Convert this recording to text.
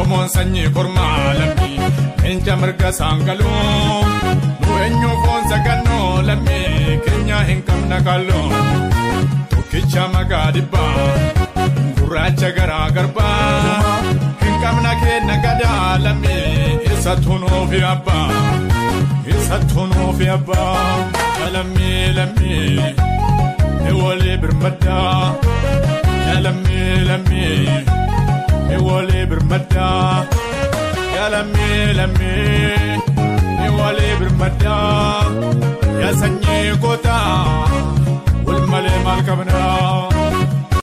Oromoon sanyii kormaa lammii leenca mirga saangaloo nu eenyu foon sagannoo lammii keenya hin qabna kalloo tokkicha magaa dhibbaa gurraacha garaa garbaa hin qabna keenna gadaa lammii isa tunuu fi abbaa isa tunuu fi abbaa lammii lammii ewolee birmaddaa lammii lammii. Ewalee birmaddaa yaa lammii lammii ewalee birmaddaa yaa sanyii gootaa wal malee maal qabnaa.